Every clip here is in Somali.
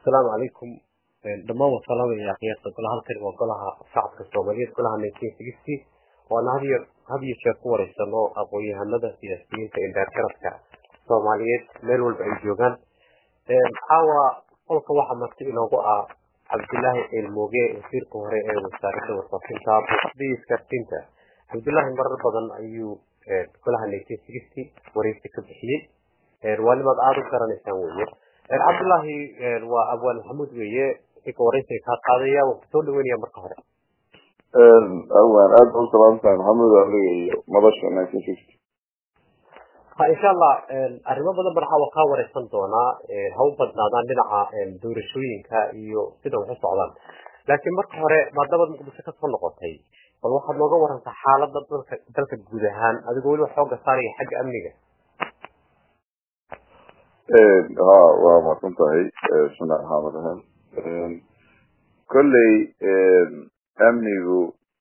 asalaamu calaykum dhammaan waa salaamaya qiyaasta golaha halkani waa golaha shacabka soomaaliyeed golaha nineteen sixty waana hadiyo had iyo jeer ku wareysano aqoon-yahanada siyaasiyiinta indheergaradka soomaaliyeed meel walba ay joogaan caawa qolka waxaa marti inoogu ah cabdilaahi cilmooge wasiirka hore ee wasaaradda warfaafinta buuxdii iskartinta cabdilaahi marar badan ayuu golaha nineteen sixty wareysi ka bixiyey waa nimaad aada u garanaysaan weye cabdullaahi waa abwaan maxamuud weeye ninka wareysiga kaa qaadaya waan kusoo dhaweynaya marka hore awaan aada u salaamtahay maxamuud adiga iyo madasha nineteen sixty ha insha allah arrimo badan baan caawa kaa wareysan doonaa ha u badnaadaan dhinaca doorashooyinka iyo sida wax u socdaan laakiin marka hore maadaamaad muqdisho kasoo noqotay bal waxaad nooga warantaa xaalada dalka dalka guud ahaan adigoo weliba xooga saaraya xagga amniga ha waa mahadsan tahay bismillahi raxmaan raxiim kolley amnigu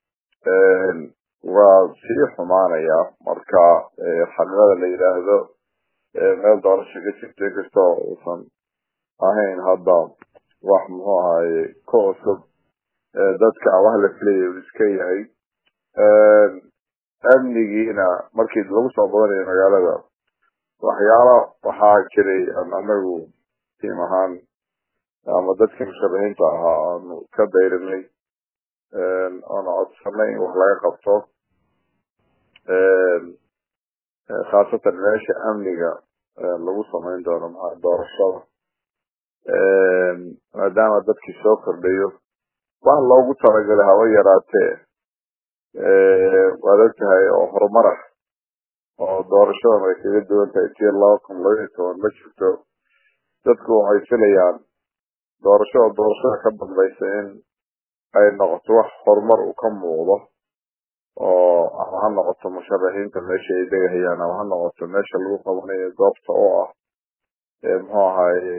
waa sii xumaanaya marka xaqiiqada la yidhaahdo meel doorasho ka jirto inkasta uusan ahayn hadda wax muxuu ahaye ka cusub dadka wax la filaya uu iska yahay amnigiina markii lagu soo badanayo magaalada waxyaala waxaa jiray aan anagu tiim ahaan ama dadkii musharaxiinta ahaa aanu ka dayrinay oona codsanay in wax laga qabto khaasatan meesha amniga lagu samayn doono maa doorashada maadaama dadkii soo kordhayo wax loogu talagalay haba yaraatee waad og tahay oo horumar ah oo doorashadan ay kaga duwan tahay tii laba kun labaiyo toban ma jirto dadku waxay filayaan doorashada doorashada ka dambaysa in ay noqoto wax horumar uu ka muuqdo oo ama ha noqoto musharaxiinta meesha ay degahayaan ama ha noqoto meesha lagu qabanayo goobta oo ah muxuu ahaye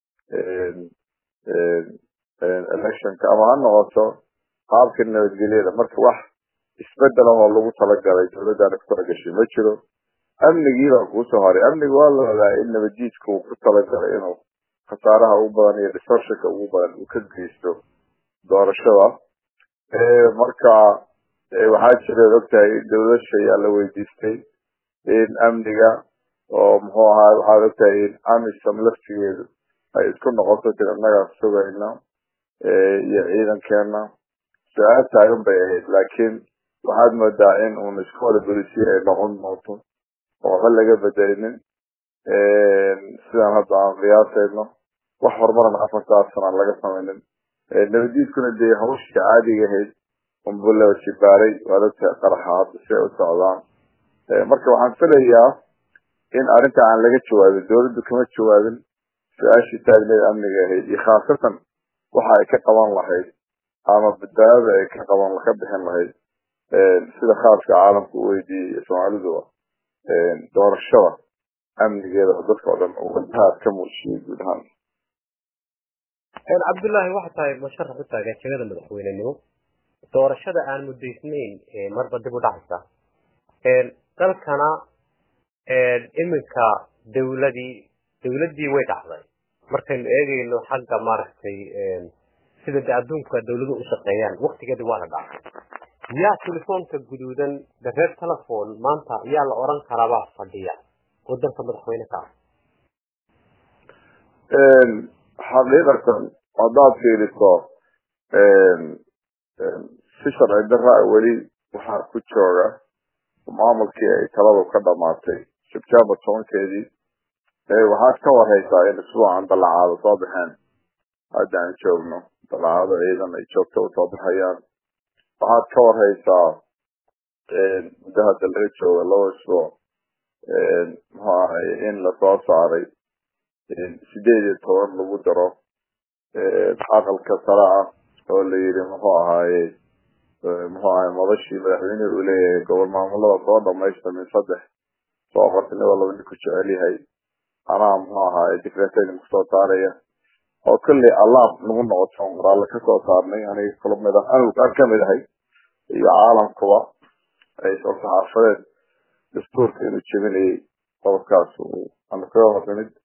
electionka ama ha noqoto qaabka nabadgelyada marka wax isbedel ah oo lagu talagalay dawladdaana ku talagashay ma jiro amnigii baa kuusoo haray amniga waa la ogaa in nabadjiidka uu ku talagalay inuu khasaaraha ugu badan iyo distortionka ugu badan uu ka geysto doorashada marka waxaa jireed ogtahay dawlasha ayaa la weydiistay in amniga oo muxuu ahaa waxaad ogtahay in amisom laftigeedu ay isku noqoto tir annagaa sugayna iyo ciidankeena su-aal taagan bay ahayd laakiin waxaad moodaa in uun isku wada bolisiye ay noqon doonto oo waxba laga bedelinin sidaan hadda aan qiyaasayno wax horumarna afartaas sanaan laga samaynin nabadiidkuna dee hawshii caadiga ahayd unbulaba jibaaray waad ogtahay qaraxa hadda si ay u socdaan marka waxaan filayaa in arrinta aan laga jawaabin dawladdu kama jawaabin su-aashii taagneed amniga ahayd iyo khaasatan waxa ay ka qaban lahayd ama badbaadada ay ka qaban ka bixin lahayd sida khaaska caalamka u weydiiyey soomaaliduba doorashada amnigeeda oo dadka oo dhan wadahaad ka muujiyay guud ahaan cabdullaahi waxa tahay musharax u taagan jegada madaxweynenimo doorashada aan mudaysnayn marba dib u dhacaysa dalkana iminka dawladii dawladdii way dhacday markaynu eegayno xagga maaragtay sida de adduunka dawladu u shaqeeyaan waktigeedii waa la dhacay yaa telefoonka guduudan de reer telefon maanta yaa la oran karaabaa fadhiya oo dalka madaxweyne ka ah xaqiiqatan haddaad fiiriso si sharci daraa weli waxaa ku jooga maamulkii ay taladu ka dhamaatay sebtembar tobankeedii waxaad ka warhaysaa in isbuucan dalacaado soo baxeen hadda aan joogno dalacaado ciidan ay joogto usoo baxayaan waxaad ka warhaysaa muddo hadda laga jooga laba isbuuc muxuu ahay in lasoo saaray sideed iyo toban lagu daro aqalka sare ah oo la yidhi muxuu ahaaye muxuu ahay madashii madaxweynehi uu leeyahay gobol maamulada soo dhamaysta min saddex soo qortinida laba nin ku jecel yahay anaa muxuu ahaaye dicreetadin kusoo saaraya oo kolley allaab nagu noqoto qoraalle kasoo saarnay aniga kula mid ah anigu aan kamid ahay iyo caalamkuba ay soo saxaafadeed dastuurka inuu jebinayay qodobkaas uu aanu kaga hornimid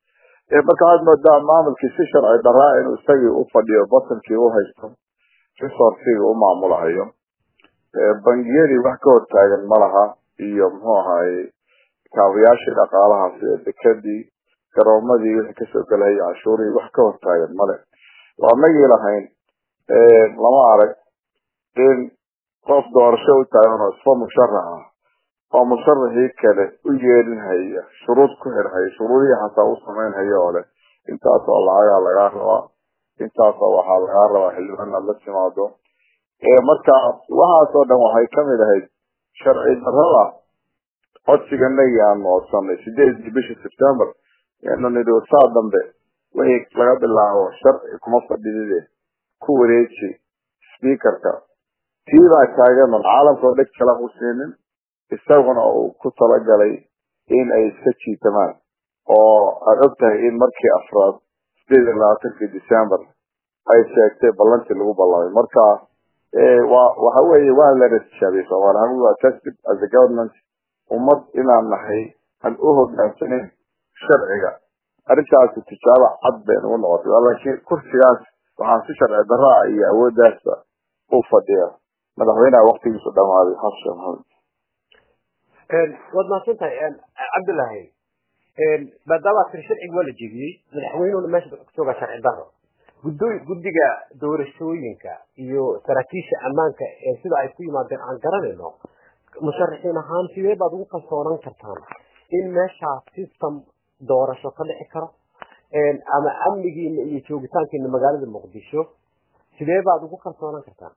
marka waxaad moodaa maamulkii si sharci daraa inuu isagii u fadhiyo batankii u haysto resourcigii u maamulahayo bangiyadii wax ka hortaagan ma laha iyo muxuu ahaye kaabayaashii dhaqaalaha sida dekadii garoomadii wixii kasoo gelahayay cashuurihii wax ka hortaagan male waa nagii lahayn lama arag in qof doorasho u taagan oo isfa musharax ah oo musharaxii kale u yeelinhaya shuruud ku xirhaya shuruudihii xataa u samaynhaya oo leh intaasoo lacagaa lagaa rabaa intaasoo waxaa lagaa rabaa xildhibaan aad la timaado marka waxaasoo dhan waxay kamid ahayd sharci darada codsiganagii aan noodsanay sideedii bisha september anu nidhi saa dambe wixii laga bilaabo sharci kuma fadhidide ku wareeji speakerka tiibaa taagan caalamka oo dheg kala qusiinin isaguna uu ku talagalay in ay iska jiitamaan oo aad og tahay in markii afraad sideed iyo labaatankii december ay sheegtay ballantii lagu ballamay marka wa waxa weeye waa la ratishaabiyey soomaali ahaan waa tested as a government ummad inaan nahay aan u hogaansanin sharciga arrintaasi tijaabo cad bay nagu noqotay laakiin kursigaas waxaan si sharci daraa iyo awooddaasba u fadhiya madaxweynaha waktigiisu dhamaaday xasan sheekh maxamed waad mahadsan tahay cabdullaahi maadaama tiri sharciga waa la jebiyey madaxweynuhuna meesha ku joogaa sharci daro gudooy guddiga doorashooyinka iyo saraakiisha ammaanka ee sida ay ku yimaadeen aan garanayno musharaxiin ahaan sidee baad ugu kalsoonan kartaan in meeshaa system doorasho ka dhici karo ama amnigiina iyo joogitaankiina magaalada muqdisho sidee baad ugu kalsoonan kartaan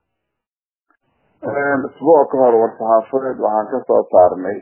isbuuc ka hor war-saxaafadeed waxaan kasoo saarnay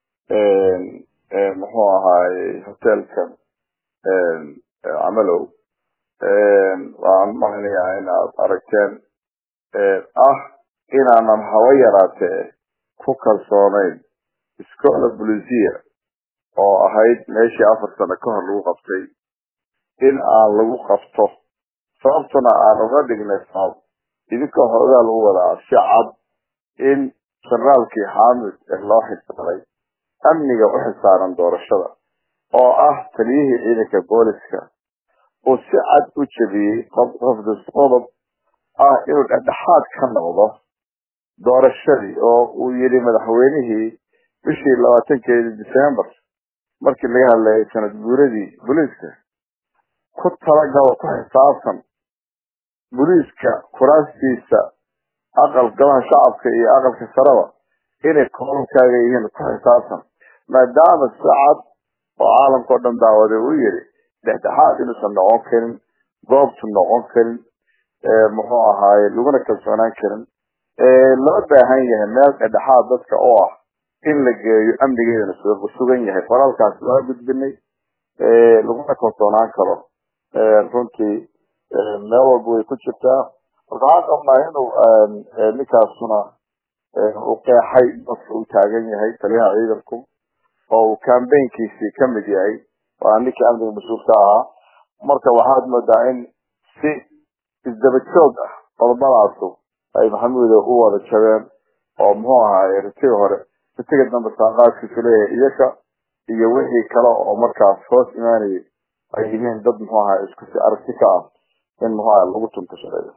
muxuu ahaaye hotelkan camalow waan mahanayaa in aad aragteen ah inaanan haba yaraatee ku kalsoonayn scola blusia oo ahayd meeshii afar sano ka hor lagu qabtay in aan lagu qabto sababtuna aan uga dhignay sabab idinkoo hoogaa lagu wadaa si cad in generaalkii xaamid ee loo xilsaaray amniga u xilsaaran doorashada oo ah taliyihii ciidanka booliska uu si cad u jebiyey qofdis qodob ah inuu dhexdhexaad ka noqdo doorashadii oo uu yidhi madaxweynihii bishii labaatankeedii december markii laga hadlayay sanad guuradii booliiska ku talagalo ku xisaabtan booliiska kuraastiisa aqal golaha shacabka iyo aqalka saraba inay koolalkaaga yihiin ku xisaabtan maadaama si cad oo caalamka o dhan daawade uu yidhi dhexdhexaad inuusan noqon karin goobtu noqon karin muxuu ahaaye laguna kalsoonaan karin loo baahan yahay meel dhexdhexaad dadka oo ah in la geeyo amnigeedana sugan yahay qoraalkaas waa gudbinay laguna kalsoonaan karo runtii meel walba way ku jirtaa marka waxaan qabnaa inuu ninkaasuna uu qeexay dadka uu taagan yahay taliyaha ciidanku oo uu cambaynkiisii kamid yahay waa ninkii amniga mas-uulka ahaa marka waxaad moodaa in si isdaba joog ah qodobadaasu ay maxamuuda u wada jabeen oo muxuu ahaay ritiga hore ritiga dambe saaqaadkiisu leeyahay iyaka iyo wixii kale oo markaas hoos imaanayay ay yihiin dad muxuu ahaa isku si aragti ka ah in muxuu aha lagu tunto shareeyo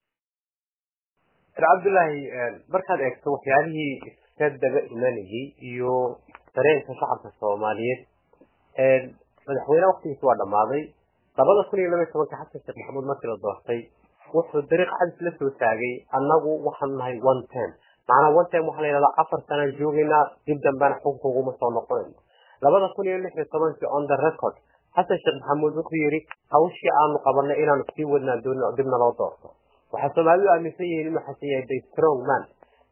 cabdullaahi markaad eegto waxyaalihii iska daba imanayay iyo dareenka shacabka soomaaliyeed madaxweyne waktigiisa waa dhammaaday labada kun iyo laba iyo tobanka xasan sheekh maxamuud markii la doortay wuxuu dariiq cadis la soo taagay annagu waxaanu nahay one ten macnaa one ten waxaa la yidhahdaa afar sanaan joogaynaa dib dambena xukunka uguma soo noqonayno labada kun iyo lix iyo tobankii on the record xasan sheekh maxamuud wuxuu yidhi hawshii aanu qabanay inaanu sii wadnaan doonin oo dibna loo doorto waxaa soomaalidu aaminsan yihiin inuu xasan yahay the strong man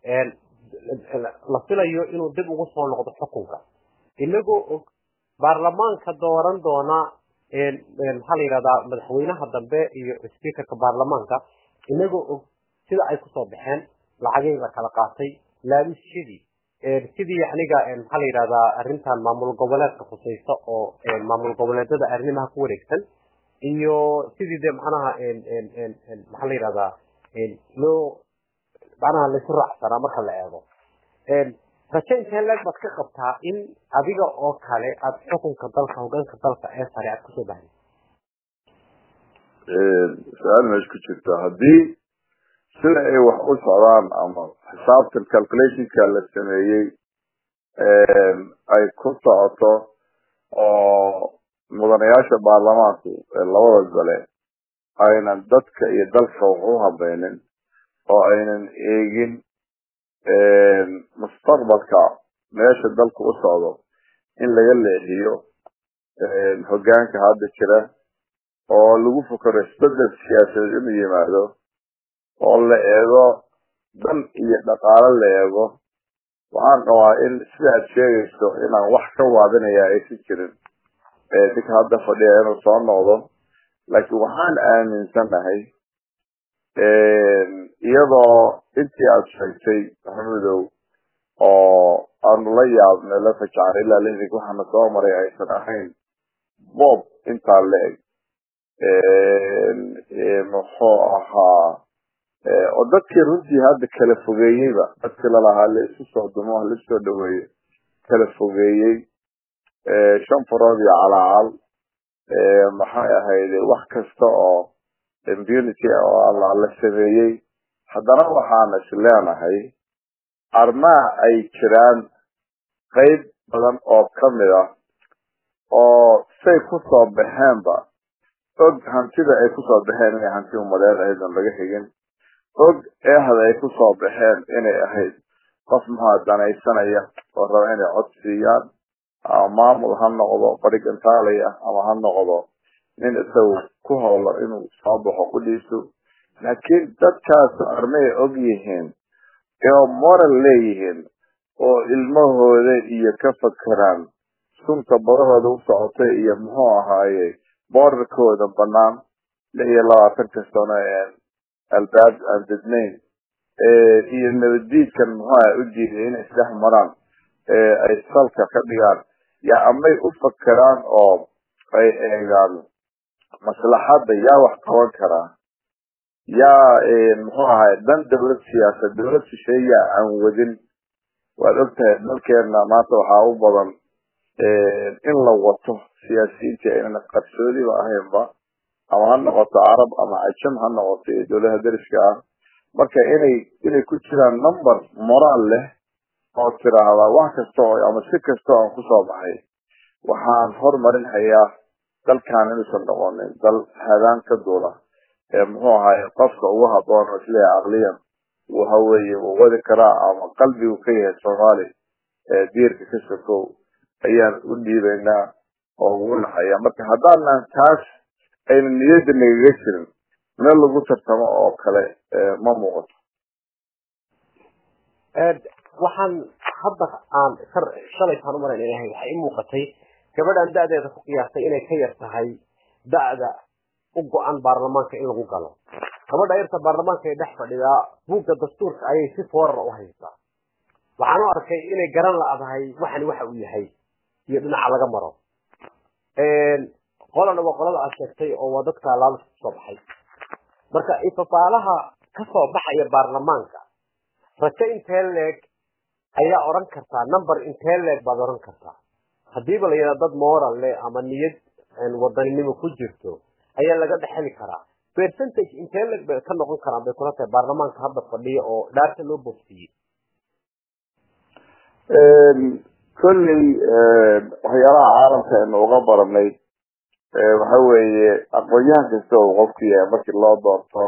la filayo inuu dib ugu soo noqdo xukunka inagoo og baarlamaanka dooran doona maxaa la yidhahdaa madaxweynaha dambe iyo speakerka baarlamaanka inagoo og sida ay kusoo baxeen lacagihii la kala qaatay laabishadii sidii aniga maxaa la yidhahdaa arrintan maamul goboleedka khusaysa oo maamul goboleedada arrimaha ku wareegsan iyo sidii de macnaha maxaa la yidhahdaa loo macnaha laysu raacsanaa marka la eego rajo intee leeg baad ka qabtaa in adiga oo kale aad xukunka dalka hogaanka dalka ee sare aad kusoo baxday su-aal meesha ku jirta haddii sida ay wax u socdaan ama xisaabtan calculationka la sameeyey ay ku socoto oo mudanayaasha baarlamaanku ee labada gole aynan dadka iyo dalka wax u habaynin oo aynan eegin mustaqbalka meesha dalku u socdo in laga leexiyo hogaanka hadda jira oo lagu fukaro isbedel siyaasadeed inuu yimaado oo la eego dan iyo dhaqaalo la eego waxaan qabaa in sida aad sheegayso inaan wax ka waadinaya aysan jirin ninka hadda fadhiya inuu soo noqdo laakiin waxaan aaminsanahay iyadoo intii aad sheegtay maxamedow oo aanu la yaabnay la fajacnay ilaa lixdig waxaana soo maray aysan ahayn bob intaa la-eg muxuu ahaa oo dadkii runtii hadda kala fogeeyeyba dadkii lalahaa la isu soo dumo la isoo dhaweeyo kala fogeeyey shan farood iyo calaacal maxay ahayd wax kasta oo impunity oo la sameeyey haddana waxaan is leenahay armaa ay jiraan qayb badan oo kamid ah oo say kusoo baxeenba og hantida ay kusoo baxeen inay hanti umadeed ahayd on laga higin og eehda ay kusoo baxeen inay ahayd qof maxaa danaysanaya oo raba inay cod siiyaan ama maamul ha noqdo barigantaali ah ama ha noqdo nin isagu ku howlo inuu soo baxo kudhiisu laakiin dadkaas armay og yihiin oo moral leeyihiin oo ilmahooda iyo ka fakeraan sunta badahooda u socotay iyo muxuu ahaaye boorarkooda banaan lix iyo labaatanka sano albaab aan dednayn iyo nabaddiidkan muxuuha u diiday inay isdhex maraan ay salka ka dhigaan yaa amay u fakeraan oo ay eegaan maslaxadda yaa wax qaban karaa yaa muxuu ahay dan dawlad siyaasad dawlad shisheeyaa aan wadin waad ogtahay dalkeena maanta waxaa u badan in la wato siyaasiyiinta aynan qarsoodiba ahaynba ama ha noqoto carab ama cajam ha noqoto iyo dawladaha deriska ah marka inay inay ku jiraan number moraal leh oo tiraahdaa wax kasta oo ama si kasta oo aan kusoo baxay waxaan hormarin hayaa dalkan inuusan noqonin dal hadaan ka duula ee muxuu ahaay qofka ugu haboon oo isleeyahay caqliyan waxa weeye wuu wadi karaa ama qalbigu ka yahay soomaali ee diirka ka sokow ayaan u dhiibaynaa oo ugu naxaya marka haddaanan taas ayna niyadda nagaga jirin meel lagu tartamo oo kale ma muuqato waxaan hadda aan shalaytaan umalayn inahay waxay i muuqatay gabadhan da-deeda ku qiyaastay inay ka yar tahay da-da u go-an baarlamaanka in lagu galo gabadha yarta baarlamaanka ee dhex fadhidaa buugga dastuurka ayay si foorara u haysaa waxaan u arkay inay garan la-dahay waxani waxa uu yahay iyo dhinaca laga maro qolana waa qolada aad sheegtay oo waa dadka laaluska kusoo baxay marka ifafaalaha kasoo baxaya baarlamaanka rajo intee leeg ayaa odhan kartaa number intee leeg baad odhan kartaa hadiiba la yidhaha dad moral leh ama niyad wadaninimo ku jirto ayaa laga dhexeli karaa percentage intee leeg bay ka noqon karaan bay kula tahay baarlamaanka hadda fadhiya oo dhaarta loo bogsiyey kolley waxyaalaha caalamka aynu uga baranay waxa weeye aqoon-yahan kasta uu qofku yahay markii loo doorto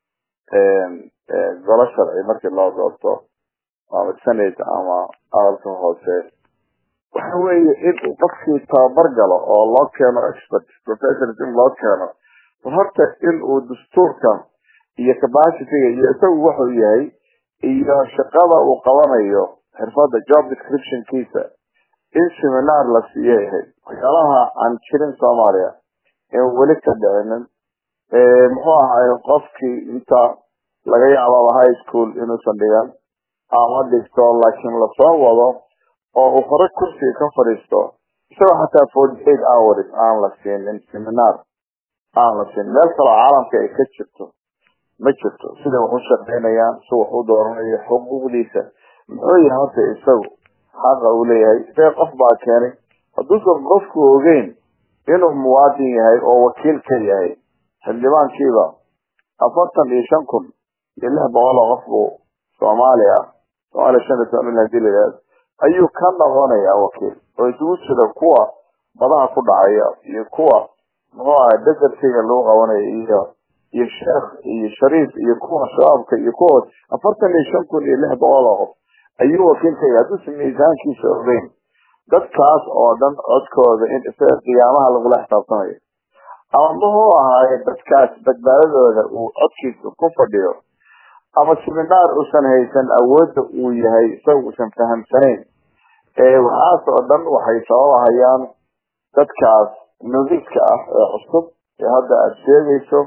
golo sharci markii loo doorto ama senate ama aqalka hoose waxa weeye inuu qofkii tababar galo oo loo keeno expert professors in loo keeno horta inuu dastuurka iyo capacityga iyo isagu wuxuu yahay iyo shaqada uu qabanayo xirfada job descriptionkiisa in seminar la siiyo yahay waxyaalaha aan jirin soomaaliya in weli ka dhicinin muxuu ahaay qofkii inta laga yaababa high school inuusan dhigan ama dhigto laakiin lasoo wado oo uu hore kursiga ka fadhiisto isagoo xataa forty eight hours aan la siinin seminar aan la siinin meel kaloo caalamka ay ka jirto ma jirto siday wax u shaqaynayaan si wax u dooranayo xuquuqdiisa muxuu yahay horta isagu xaqa uu leeyahay see qof baa keenay hadduusan qofku ogeyn inuu muwaadin yahay oo wakiil ka yahay xildhibaankiiba afartan iyo shan kun iyo lix boqol oo qof buu soomaaliya soomaaliya shan iyo toban milyan diligaas ayuu ka noqonayaa wakiil oo isugu jira kuwa madaha ku dhacaya iyo kuwa muxuu ahay desertiga lagu qabanaya iyo iyo sheekh iyo shariif iyo kuwa shabaabka iyo kuwa afartan iyo shan kun iyo lix boqol oo qof ayuu wakiilkaya hadduusan miisaankiisa ogeyn dadkaas oo dhan codkooda in isaga qiyaamaha lagula xisaabtamayo ama muxuu ahaaye dadkaas badbaadadooda uu codkiisa ku fadhiyo ama siminaar uusan haysan awoodda uu yahay isaga uusan fahamsanayn waxaas oo dhan waxay sababahayaan dadkaas nudiska ah ee cusub ee hadda aada sheegayso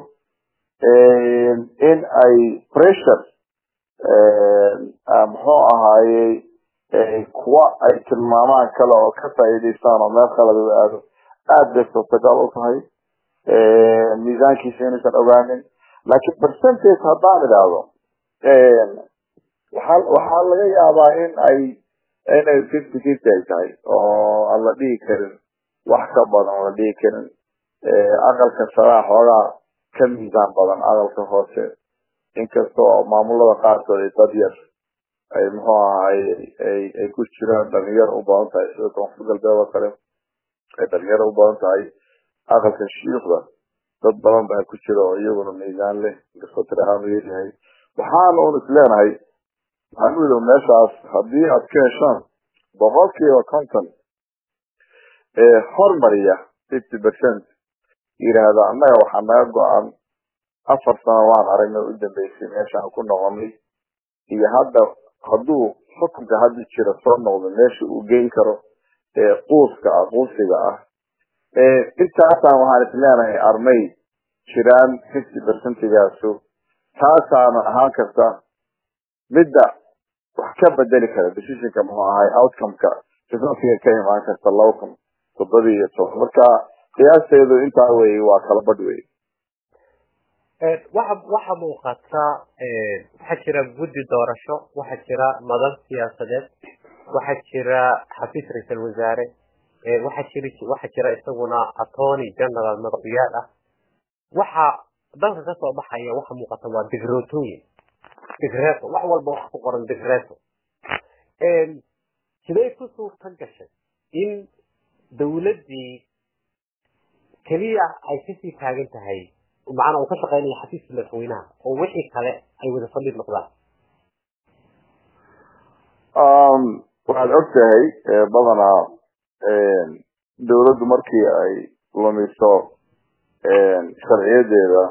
in ay pressure muxuu ahaayey kuwa ay tilmaamaan kale oo ka faa'iidaystaan oo meel khaladada aado aada bay suurtagal u tahay miisaankiisa inuusan ogaanin laakiin percentage haddaan idhaahdo waxaa waxaa laga yaabaa in ay inay fifty fifty ay tahay oo aan la dhihi karin wax ka badan oo la dhihi karin aqalka saraa xoogaa ka miisaan badan aqalka hoose inkastoo maamulada qaarkood ay dad yar ay muxuu ahaay ay ay ku jiraan dhalinyaro u badan tahay sida koonfur galbeed oo kale ay dhalinyaro u badan tahay aqalka shiikhda dad badan baa ku jira oo iyaguna miisaan leh inkastoo tir ahaan u yaryahay waxaan un is leenahay maxamudow meeshaas haddii aad ka heshaan boqolkiiba konton ee hormariya fifty percent yidhaahda annaga waxaa naga go-an afar sano waan aragnay u dambeysay meeshaan ku noqonay iyo hadda hadduu xukunka hadda jira soo noqdo meesha uu geyn karo ee quuska ah quusiga ah intaasaan waxaan is leenahay armay jiraan fifty percentigaasu taasaana ahaan karta midda wax ka bedeli kara decisionka muxuu ahay outcomeka resultiga ka imaan karta laba kun toddoba iyo toban marka qiyaasteedu intaa wey waa kala badh wey waxa waxa muuqata waxaa jira guddi doorasho waxaa jira madal siyaasadeed waxaa jira xafiis ra-iisal wasaare waxaa jira waxaa jira isaguna attorney general madaxweynaal ah waxa dalka kasoo baxaya waxa muuqata waa digrootooyin digreeto wax walba wax ku qoran digreeto siday ku suurta gashay in dawladdii keliya ay kasii taagan tahay macnaa uu ka shaqeynaya xafiiska madaxweynaha oo wixii kale ay wada fadhid noqdaan waxaad og tahay badanaa dawladdu markii ay lumiso sharciyadeeda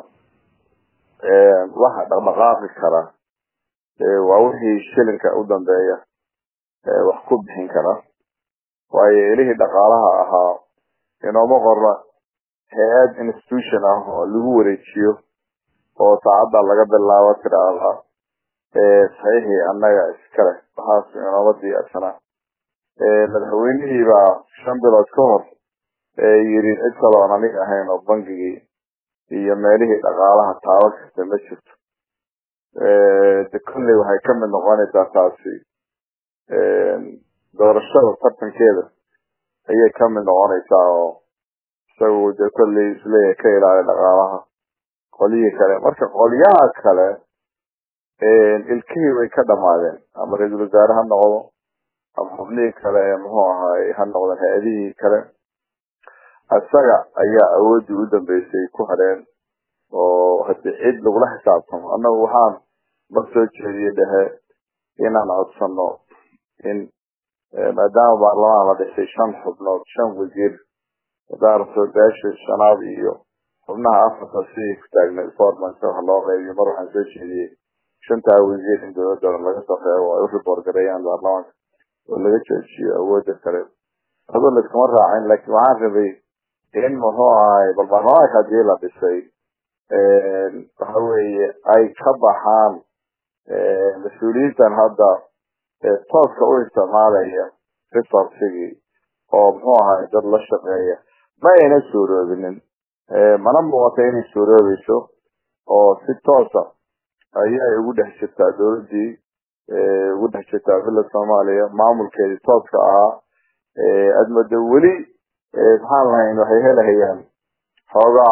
waxa dhaqdhaqaaqi kara waa wixii shilinka u dambeeya wax ku bixin kara waayo elihii dhaqaalaha ahaa inooma qorna hay-ad institution ah oo lagu wareejiyo oo saacadda laga bilaabo tiraada saxiixii annaga iskale waxaas inooma diyaarsanaa madaxweynihii baa shan bilood ka hor yiri cid kale oon aniga ahayn oo bangigii iyo meelihii dhaqaalaha taabo kasta ma jirto de kolley waxay kamid noqonaysaa taasi doorashada tartankeeda ayay kamid noqonaysaa oo isagu de kolley isleeyahay ka ilaaliya dhaqaalaha qolyihii kale marka qolyaha kale ilkihii way ka dhamaadeen ama ra-iisul wasaare ha noqdo ama xubnihii kale ee muxuu ahaay ha noqdeen hay-adihii kale isaga ayaa awooddii u dambeysay ku hadheen oo hadii cid lagula xisaabtamo annagu waxaan mar soo jeediyey dhehe inaan codsano in maadaama baarlamaan la dhisay shan xubnood shan wasiir wadaarto beesha shanaad iyo xubnaha afarta sidii ku taagnay formanka wax loo qeybiyo mar waxaan soo jeediyey shantaa wasiir in dowladda laga soo qeebo ay u riboor gareeyaan baarlamaanka oo laga joojiyo awoodda kale adoo laiskuma raacin laakiin waxaan rabay in muxuu ahay bal baarlamaanka hadii la dhisay waxa weeye ay ka baxaan mas-uuliyiintan hadda tooska u isticmaalaya resourcigii oo muxuu ahay dad la shaqeeya ma ayna suuroobinin mana muuqata inay suuroobayso oo si toosa ayay ugu dhex jirtaa dowladdii ugu dhex jirtaa villa soomaaliya maamulkeedii tooska ahaa admado weli maxaan lahayn waxay helahayaan xoogaa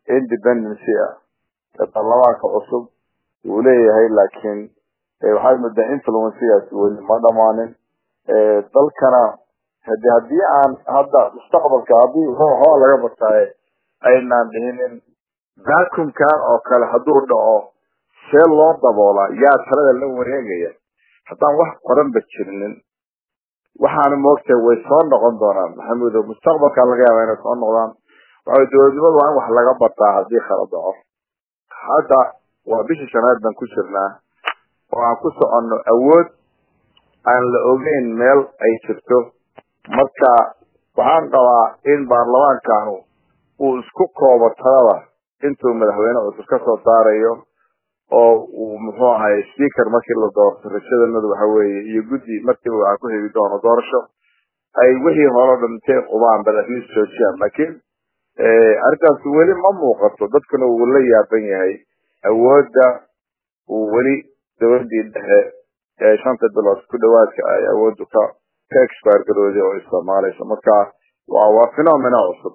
independency ah ee baarlamaanka cusub uu leeyahay laakiin waxaad moodaa influencegaas weli ma dhamaanin dalkana hadi haddii aan hadda mustaqbalka haddii waxbaa laga bartaaye aynaan dhihinin vacuumkan oo kale hadduu dhaco see loo daboolaa yaa talada la wareegaya haddaan wax qoranba jirinin waxaana moogtahay way soo noqon doonaan maxamudo mustaqbalkaa laga yaaba inay soo noqdaan waxa dowladnimadu waa in wax laga bartaa haddii kala dhaco hadda waa bishii shanaad baan ku jirnaa oo aan ku soconno awood aan la ogeyn meel ay jirto marka waxaan qabaa in baarlamaankanu uu isku koobo talada intuu madaxweyne cusub ka soo saarayo oo uu muxuu ahay speaker markii la doorto rajadamadu waxa weeye iyo guddi markiiba waxaa ku hegi doono doorasho ay wixii hore o dhan intay qubaan bal at least joojiyaan laakiin arrintaas weli ma muuqato dadkuna uu la yaaban yahay awoodda uu weli dowladii dhexe ee shanta bilood ku dhawaadka ay awooddu ka ka expire garooday oo isticmaalayso marka waa waa phenomena cusub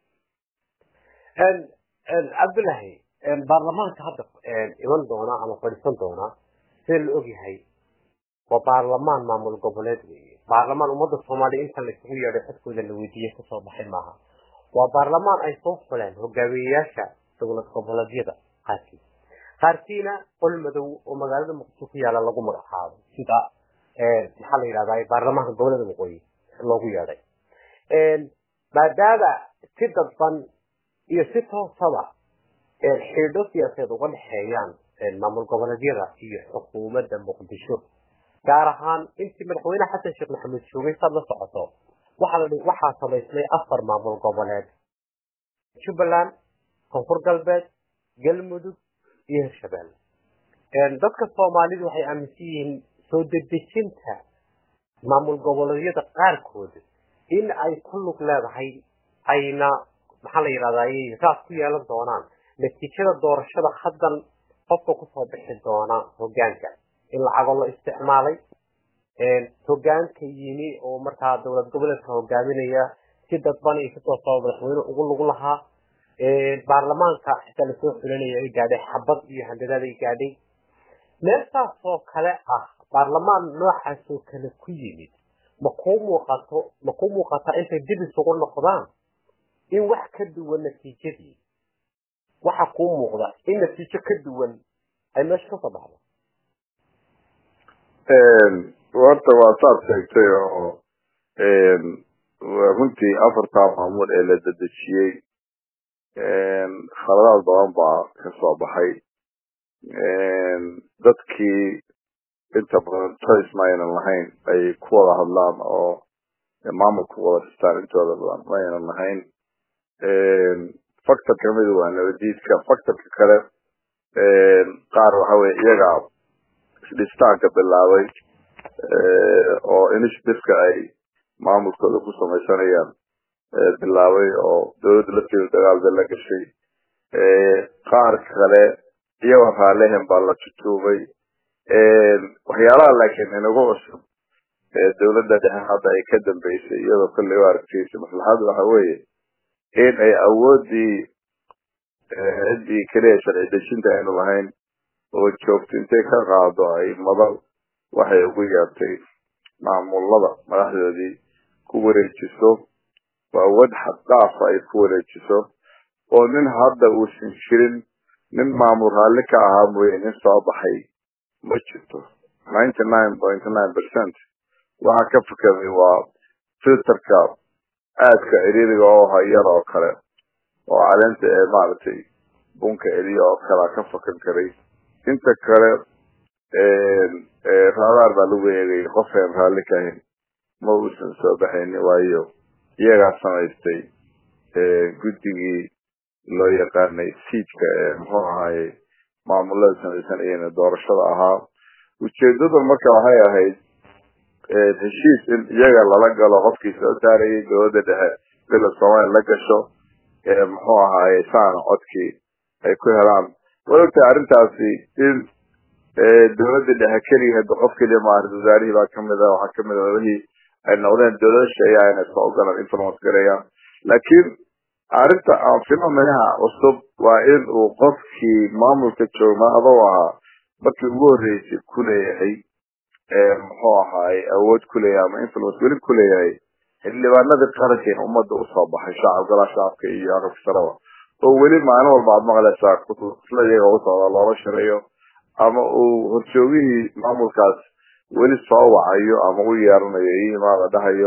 cabdullahi baarlamaanka hadda iman doona ama fadhiisan doona sida la ogyahay waa baarlamaan maamul goboleed weeye baarlamaan ummadda soomaaliya inta laisugu yeedhay codkooda la weydiiyey kasoo baxay maaha waa baarlamaan ay soo xuleen hogaamiyeyaasha dowlad goboleedyada qaarkii qaarkiina qol madow oo magaalada muqdisho ku yaala lagu magacaabo sida maxaa la yidhahdaa baarlamaanka gobolada waqooyi loogu yeedhay maadaama si dadban iyo si toosaba xidho siyaasadeed uga dhexeeyaan maamul goboleedyada iyo xukuumadda muqdisho gaar ahaan intii madaxweyne xasan sheekh maxamed joogay saad la socoto waxaa samaysmay afar maamul goboleed jubbaland koonfur galbeed galmudug iyo hirshabelle dadka soomaalidu waxay aaminsan yihiin soo dedejinta maamul goboleedyada qaarkood in ay ku lug leedahay ayna maxaa la yidhahdaa raas ku yeelan doonaan natiijada doorashada haddan qofka kusoo bixi doona hogaanka in lacagoo la isticmaalay hogaanka yimi oo markaa dowlad goboleedka hogaaminaya si dadban iyo si toosaba madaxweyne ugu lug lahaa baarlamaanka xitaa lasoo xulinaya ay gaadhay xabad iyo handadaad ay gaadhay meeltaas oo kale ah baarlamaan noocaas oo kale ku yimid ma kuu muuqato ma kuu muuqataa intay dib isugu noqdaan in wax ka duwan natiijadii waxa kuu muuqda in natiijo ka duwan ay meesha kasoo baxdo horta waa saad sheegtay oo runtii afartaa maamul ee la dedejiyey khaladaad badan baa kasoo baxay dadkii inta badan choice ma aynan lahayn ay ku wada hadlaan oo maamulka wada dhistaan intooda badan ma aynan lahayn factor kamida waa nabadiidka factorka kale qaar waxa weye iyaga isdhistaanka bilaabay oo initiativeka ay maamulkooda ku samaysanayaan bilaabay oo dowladda lafteeda dagaalda la gashay qaar kale iyagoo raallehen baa la jujuubay waxyaalaha laakiin inagu cusub dowladda dhexe hadda ay ka dambeysay iyadoo kolley u aragtaysa maslaxadu waxa weeye in ay awoodii ciddii keliya sharci dejinta aynu lahayn oo joogto intay ka qaado ay madal waxay ugu yeertay maamulada madaxdoodii ku wareejiso waa awood xaddaafa ay ku wareejiso oo nin hadda uusan jirin nin maamul raalli ka ahaa mooye nin soo baxay ma jirto ninety nine point nine percent waxa ka fakaday waa filterka aadka ciriiriga oo hayar oo kale oo caleenta ee maaragtay bunka celiya oo kalea ka fakan karay inta kale raadaar baa lagu eegayay qofeen raalli ka ahayn ma uusan soo baxayni waayo iyagaa samaystay guddigii loo yaqaanay siidka ee muxuu ahaaye maamulada samaysanayeen doorashada ahaa ujeedadu marka waxay ahayd heshiis in iyaga lala galo qofkii soo saarayay dowladda dhexe bila soomaaliya la gasho muxuu ahaaye saana codkii ay ku helaan walogtahay arrintaasi in dowladda dhexe keliya hadda qof keliya maaha ra-isul wasaarihii baa kamid a waxaa kamid a wixii ay noqdeen dowlada sheeyaa inay soo ogolaan influence gareeyaan laakiin arrinta aan phenomenaha cusub waa in uu qofkii maamulka joogma adoo ahaa markii ugu horreysay ku leeyahay muxuu ahaay awood ku leeyahay ama influence weli ku leeyahay xildhibaanadii qarankeena ummadda usoo baxay shacab galaa shacabka iyo aqalka saraba oo weli maalin walba aad maqlaysaa isla iyaga u socda loola shareeyo ama uu horjoogihii maamulkaas weli soo wacayo ama u yeeranayo iyo imaada dhahayo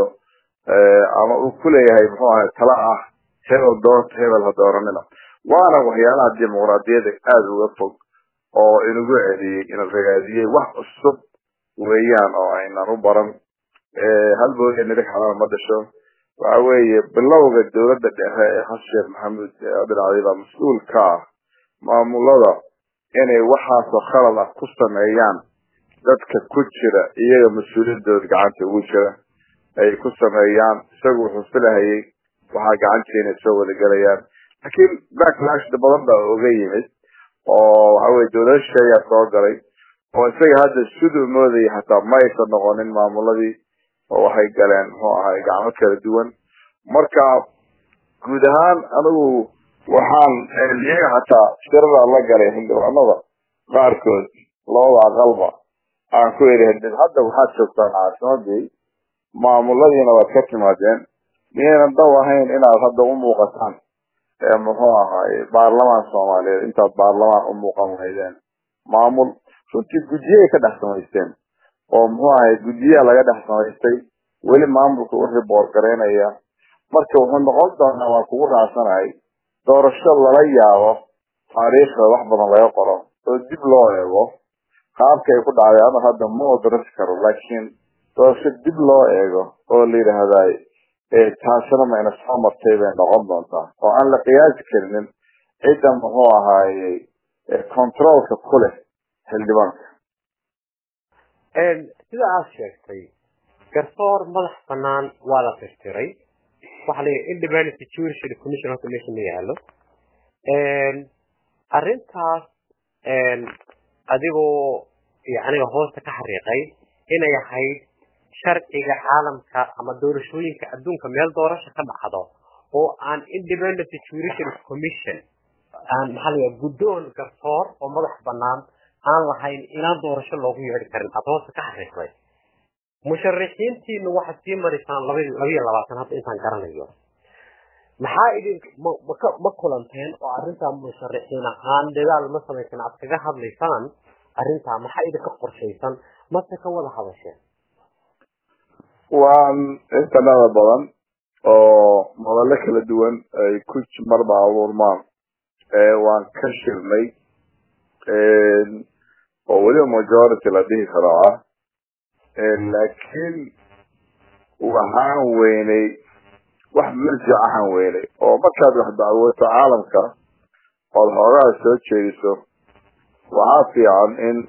ama uu ku leeyahay muxuu ahay tala ah hebel doorta hebel ha dooranina waana waxyaalaha dimuqraadiyada aada uga fog oo inagu celiyey ina ragaadiyey wax cusub weeyaan oo aynan u baran hal booya nirig xalaal ma dhasho waxa weeye bilowga dowladda dhexe ee xasan sheekh maxamuud abdilcali baa mas-uul ka ah maamulada inay waxaasoo khalad ah ku sameeyaan dadka ku jira iyaga mas-uuliyadooda gacanta ugu jira ay ku sameeyaan isagu wuxuu filahayay waxaa gacantiina soo wada gelayaan laakiin backlash badan baa oga yimid oo waxa weye dowlada shisheeyaa soo galay oo isaga hadda siduu moodayay hataa ma aysan noqonin maamuladii oo waxay galeen muxuu ahay gacmo kala duwan marka guud ahaan anigu waxaan iyaga hataa shirada la galay xildhibaanada qaarkood labada aqalba aan ku eri hadda waxaad joogtaan caasimadii maamuladiina waad ka timaadeen miyaynan daw ahayn inaad hadda u muuqataan muxuu ahaay baarlamaan soomaaliyeed intaad baarlamaan u muuqan lahaydeen maamul runtii guddiyay ka dhex samaysteen oo muxuu ahay guddiyaa laga dhex samaystay weli maamulka u riboor garaynaya marka wuxuu noqon doonaa waan kugu raacsanahay doorasho lala yaabo taariikhda wax badan laga qoro oo dib loo eego qaabka ay ku dhacday ama hadda ma odarasi karo laakiin doorasho dib loo eego oo la yidhaahday taasina mayna soo martay bay noqon doontaa oo aan la qiyaasi karinin cidda muxuu ahaayey controolka ku leh xildhibaanka sida aad sheegtay garsoor madax banaan waa la tirtiray waxa la yidhi independent judicial commission horta meesha ma yaalo arrintaas adigoo aniga hoosta ka xariiqay inay ahayd sharciga caalamka ama doorashooyinka adduunka meel doorasho ka dhacdo oo aan independent judicial commission aan maxaa la yidhaha guddoon garsoor oo madax banaan aan lahayn inaan doorasho loogu yeedhi karin aad hoosta ka xariiqday musharixiintiina waxaad sii marisaan labayo labaatan hadda intaan garanayo maxaa idin ma kulanteen oo arrintaa musharixiin ahaan dadaal ma samaysan aad kaga hadlaysaan arrintaa maxaa idinka qorshaysan mase ka wada hadasheen waan intanada badan oo madallo kala duwan ay ku marba abuurmaan waan ka shirnay oo weliba majority la dhihi karo ah laakiin waxaan weynay wax marjic ahaan weynay oo markaad wax dacwooto caalamka ood xoogaha soo jeediso waxaa fiican in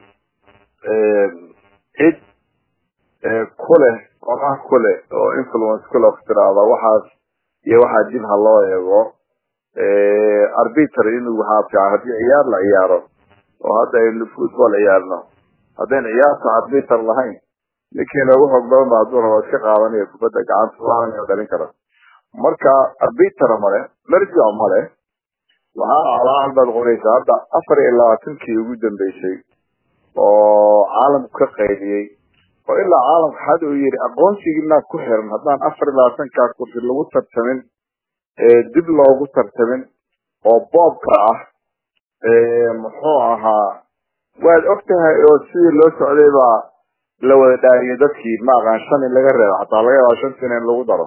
cid kuleh qorax kuleh oo influence kuleh tiraahda waxaas iyo waxaa dib ha loo eego arbiter inuu waxaa fiican haddii ciyaar la ciyaaro oo hadda aynu football ciyaarno haddaynu ciyaarta arbiter lahayn ninkii noogu xoog badan ba hadduu rabo iska qaadanaya kubadda gacanta laanayo dhalin kara marka arbiter male marjic male waxaa alaal baad qoraysaa hadda afar iyo labaatankii ugu dambeysay oo caalamku ka qaydiyey oo ilaa caalamka had uu yidhi aqoonsigiinaa ku xiran haddaan afar iyo labaatankaa kursi lagu tartamin dib loogu tartamin oo boobka ah muxuu ahaa waad og tahay oo sidii loo socday baa la wada dhaariyay dadkii ma aqaan shan in laga reebo xataa laga yaaba shan sina in lagu daro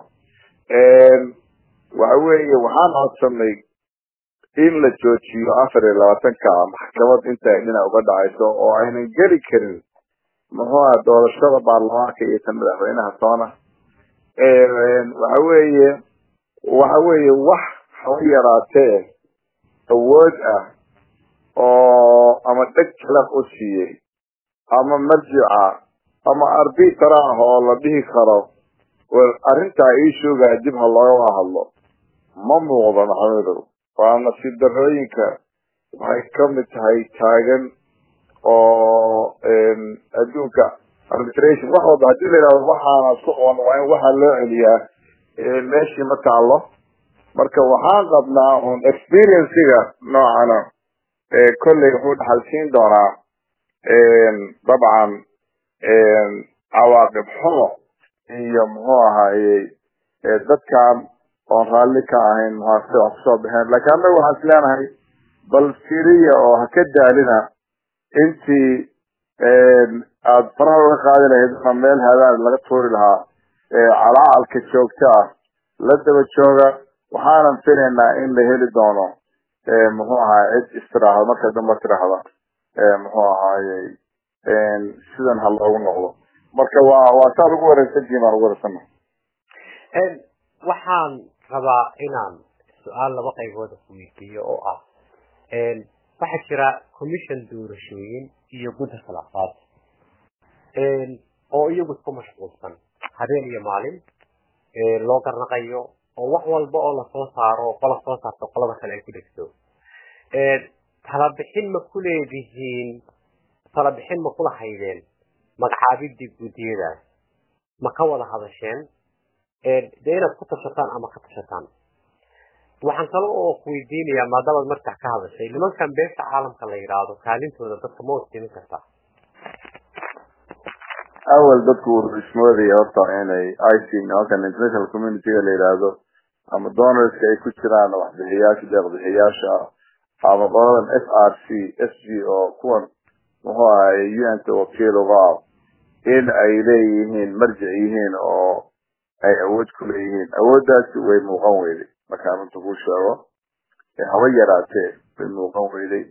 waxa weeye waxaan codsanay in la joojiyo afar iyo labaatanka maxkamad inta ay dhinac uga dhacayso oo aynan geli karin muxuu aha doorashada baarlamaanka iyo tan madaxweynaha toona waxa weeye waxa weeye wax haba yaraatee awood ah oo ama dheg jalaq u siiyey ama marjica ama arbiter ah oo la dhihi karo arrintaa ii shoogaa dib ha looga hadlo ma muuqdo maxamedow waa nasiib darooyinka waxay kamid tahay taagan oo adduunka arbitration wax walba hadii la yihahdo waxaana isku qaban waa in waxaa loo celiyaa meeshii ma taalo marka waxaan qabnaa un experienciga noocana kolley wuxuu dhaxalsiin doonaa dabcan cawaaqib xumo iyo muxuu ahayey dadkan oon raalli ka ahayn muxuase wax kusoo baxeen laakiin annaga waxaan is leenahay bal firiya oo ha ka daalina intii aada faraha uga qaadi lahayd ama meel hadaan laga tuuri lahaa calacalka joogta ah la daba jooga waxaanan filaynaa in la heli doono muxuu ahaay cid istiraahda marka dambe tiraahda muxuu ahaayey sidan ha loogu noqdo marka waa waa saad ugu wareysantihiin baan ugu wareysana waxaan rabaa inaan su-aal laba qaybood weydiiyo oo ah waxaa jira commission doorashooyin iyo gudda khilaafaad oo iyagu isku mashquulsan habeen iyo maalin loo garnaqayo oo wax walba oo lasoo saaro qola soo saarto qolada kale ay ku dhegto talabixin ma ku leedihiin talabixin ma kula haydeen magacaabidii guddiyadaas ma ka wada hadasheen dee inaad ku tashataan ama ka tashataan waxaan kale oo ku weydiinayaa maadaamaad markax ka hadashay nimankan beesha caalamka la yidhaahdo kaalintooda dadka ma wasimin kartaa awal dadku wuxuu ismoodaya horta inay ic nimankan international communityga la yidhaahdo ama donorska ay ku jiraan waxbixiyaasha deeqbixiyaasha ama qoladan f r c s g oo kuwan muxuu ahay un-ta wakiil uga ah in ay leeyihiin marjic yihiin oo ay awood ku leeyihiin awooddaasi way muuqan weyday markaan runta kuu sheego haba yaraatee way muuqan weyday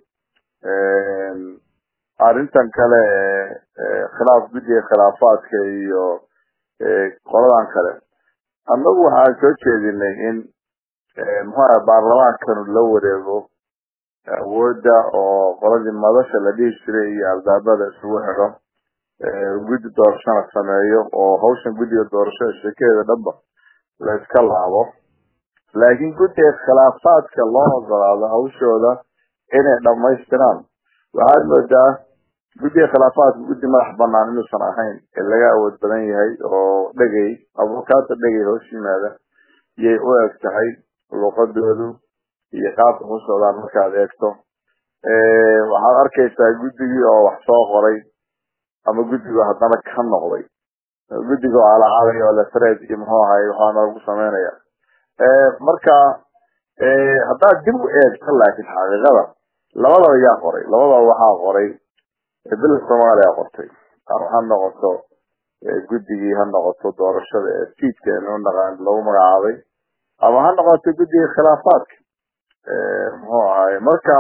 arrintan kale khilaaf guddiga khilaafaadka iyo qoladan kale annagu waxaan soo jeedinay in muxuu aha baarlamaankanu la wareego awoodda oo qoladii madasha la dhihi jiray iyo albaabada isugu xidho guddi doorashona sameeyo oo hawshan guddiga doorashada sheekadeeda dhanba la iska laabo laakiin guddiga khilaafaadka loo ogolaado hawshooda inay dhammaystiraan waxaad moodaa guddiga khilaafaadka guddi madax banaan inuusan ahayn ee laga awood badan yahay oo dhegay abukaata dhegay hoos yimaada yay u eg tahay luuqadoodu iyo qaabka ku socdaan markaad eegto waxaad arkaysaa guddigii oo wax soo qoray ama guddigo haddana ka noqday guddiga oo alacaaday oo lefred iyo muxuu ahay waxaa noogu sameynaya marka haddaad dib u eegto laakiin xaqiiqada labadaba yaa qoray labadaba waxaa qoray bil soomaaliya qortay ha noqoto guddigii ha noqoto doorashada ee fiidka inu naqaan lagu magacaabay ama ha noqoto guddiga khilaafaadka muxuu ahay marka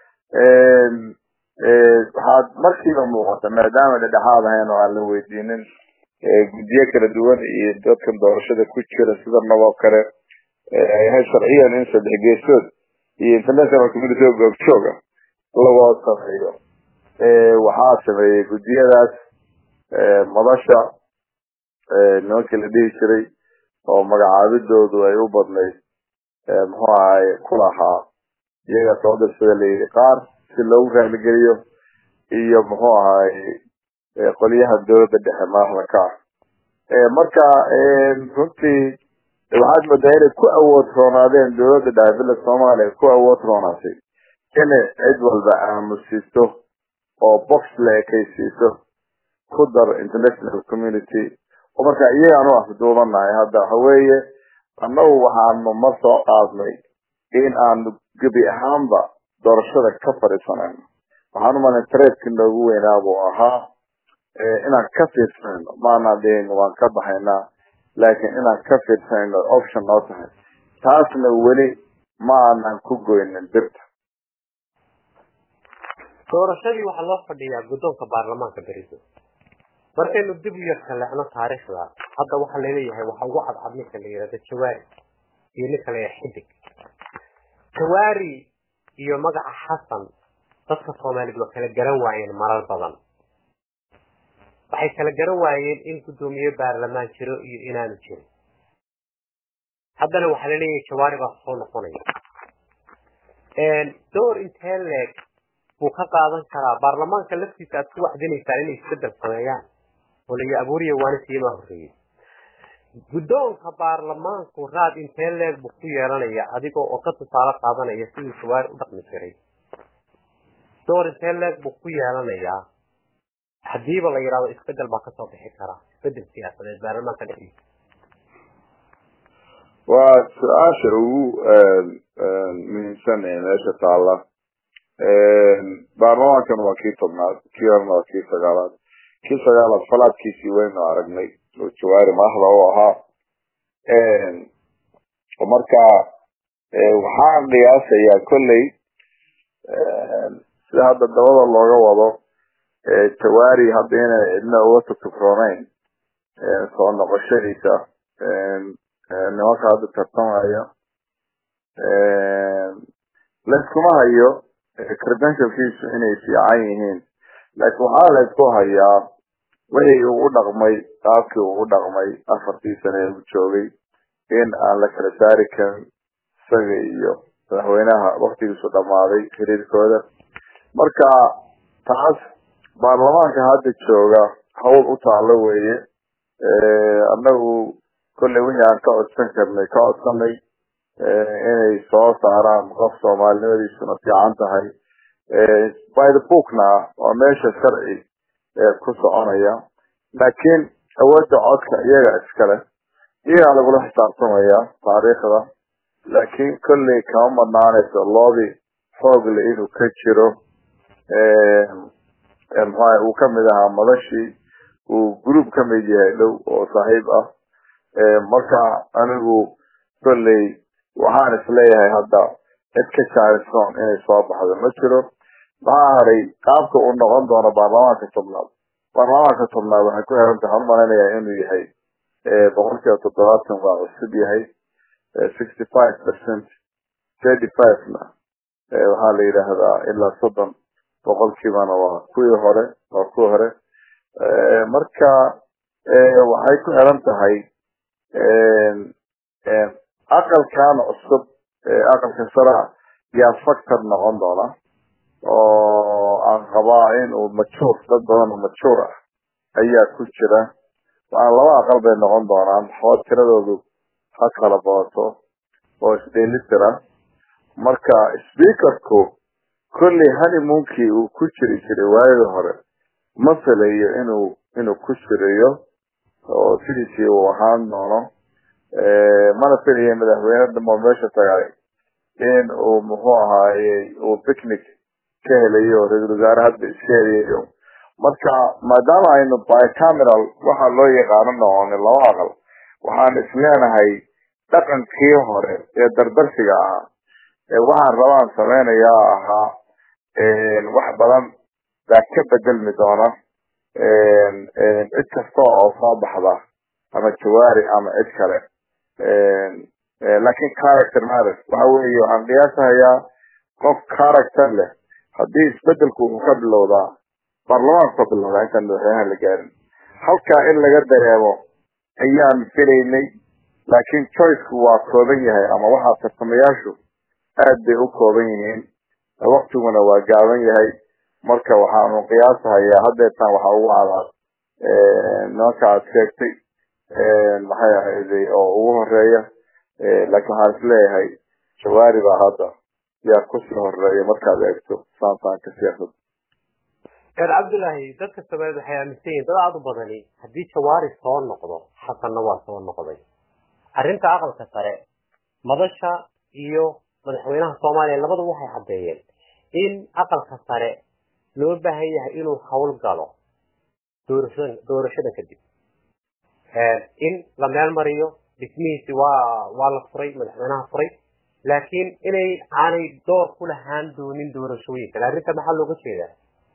waxaad markiiba muuqata maadaama dhedhexaad ahayn oo aan la weydiinin guddiyo kala duwan iyo dadkan doorashada ku jira sida naboo kale ay ahayd sharciyan in saddex geesood iyo international community oo goobjooga lagoo sameeyo waxaa sameeyey guddiyadaas madasha nimankii la dhihi jiray oo magacaabidoodu ay u badnayd muxuu ahay ku lahaa iyaga soo dirsada layidhi qaar si loogu raaligeliyo iyo muxuu ahay qolyaha dowladda dhexe madaxda ka ah marka runtii waxaad moodaa inay ku awood roonaadeen dowladda dhexe villa soomaaliya ku awood roonaatay inay cid walba aamusiiso oo box la ekaysiiso ku dar international community oo marka iyagaan u afduubanahay hadda waxaweeye annagu waxaanu mar soo qaadnay in aanu gebi ahaanba doorashada ka fadhiisanayno waxaan umalay tareedkii noogu weynaa buu ahaa inaan ka fiirsanayno maanaan dhihin waan ka baxaynaa laakiin inaan ka fiirsanayno option noo tahay taasna weli ma aanan ku goynin birta doorashadii waxaa loo fadhiyaa guddoonka baarlamaanka beriso markaynu dib u yar kaleecno taariikhda hadda waxaa laleeyahay waxa ugu cadcad ninka la yihahdo jawaari iyo ninka la yihahdo xidig jawaari iyo magaca xasan dadka soomaaliyed waa kala garan waayeen marar badan waxay kala garan waayeen in guddoomiye baarlamaan jiro iyo inaanu jirin haddana waxaa laleeyahay jawaari baa soo noqonaya door intee leeg buu ka qaadan karaa baarlamaanka laftiisa aad ku wacdinaysaan inay isbedel sameeyaan oo layi abuuriya waana siyamaa horreeyey guddoonka baarlamaanku raad intee leeg buu ku yeelanaya adigoo oo ka tusaale qaadanaya siduu jawaari u dhaqmi jiray door intee leeg buu ku yeelanayaa hadiiba la yidhahdo isbedel baa kasoo bixi kara isbedel siyaasadeed baarlamaanka dhexdiisa waa su-aasha ugu muhiimsan ee meesha taalla baarlamaankan waa kii tobnaad kii horena waa kii sagaalaad kii sagaalaad falaadkiisii waynu aragnay oo jawaari madaxda u ahaa marka waxaan qiyaasayaa kolley sida hadda dabada looga wado jawaari hadda inay cidna uga tutufrooneyn soo noqoshadiisa nimanka hadda tartamaya layskuma hayo credentialkiisu inay fiican yihiin laakiin waxaa laysku hayaa wixii uu u dhaqmay qaabkii uu u dhaqmay afartii sane ee uu joogay in aan la kala saari karin isaga iyo madaxweynaha waktigiisu dhammaaday xiriirkooda marka taas baarlamaanka hadda jooga hawl u taalo weeye annagu kolley wixii aan ka codsan karnay ka codsanay inay soo saaraan qof soomaalinimadiisuna fiican tahay by the bookna waa meesha sharci ku soconaya laakiin awoodda codka iyaga iskale iyagaa lagula xisaabtamaya taariikhda laakiin kolley kama madnaanayso loobi xoogle inuu ka jiro mxua uu kamid ahaa madashii uu group kamid yahay dhow oo saaxiib ah marka anigu kolley waxaan isleeyahay hadda cid ka jaarison inay soo baxdo ma jiro maxaa haray qaabka uu noqon doono baarlamaanka tobnaad baarlamaanka tobnaad waxay ku xiran tahay umalaynaya inuu yahay boqol kiiba toddobaatan waa cusub yahay sixty five percent thirty five-na waxaa la yidhaahdaa ilaa soddon boqolkiibana waa kuwii hore waa kuwii hore marka waxay ku xiran tahay aqalkan cusub aqalka sara yaa factor noqon doona oo aan qabaa in uu majuur dad badan oo majuur ah ayaa ku jira waxaan laba aqal bay noqon doonaan oo tiradoodu ha kala badato oo isdheelitira marka speakerku kolley honeymonkii uu ku jiri jiray waayadii hore ma filayo inuu inuu ku jirayo oo sidiisii uu ahaan doono mana filayo madaxweyne dhamo meesha tagay in uu muxuu ahaaye uu picnic ka helayo oo ra-isul wasaare hadda iska helayo marka maadaama aynu bicameral waxa loo yaqaano noqonay laba aqal waxaan isleenahay dhaqankii hore ee dardarsiga ahaa waxaan rabaan sameynayaa ahaa wax badan baa ka bedelmi doona cid kasta oo soo baxda ama jawaari ama cid kale lakin character matters waxa weeye waxaan qiyaasahayaa qof character leh haddii isbedelku uu ka bilowdaa baarlamaanku ka bilowdaa intaan madaxweynaha la gaarin halkaa in laga dareemo ayaan filaynay laakiin choiceku waa kooban yahay ama waxaa tartamayaashu aad bay u kooban yihiin waktiguna waa gaaban yahay marka waxaanu qiyaasahayaa haddeetaan waxaa ugu cadaad nimanka aad sheegtay maxay ahayday oo ugu horeeya laakiin waxaan isleeyahay jawaari baa hadda yaa kusii horeeya markaad eegto saansaanka siyaasadda reer cabdullaahi dadka soomaaliyed waxay aaminsan yihin dad aada u badani haddii jawaari soo noqdo xasanna waa soo noqday arrinta aqalka sare madasha iyo madaxweynaha soomaaliya labadu waxay caddeeyeen in aqalka sare loo baahan yahay inuu hawl galo doorashada doorashada kadib in la meel mariyo dhismihiisi waa waa la furay madaxweynaha furay laakiin inay aanay door ku lahaan doonin doorashooyinka arrinta maxaa looga jeedaa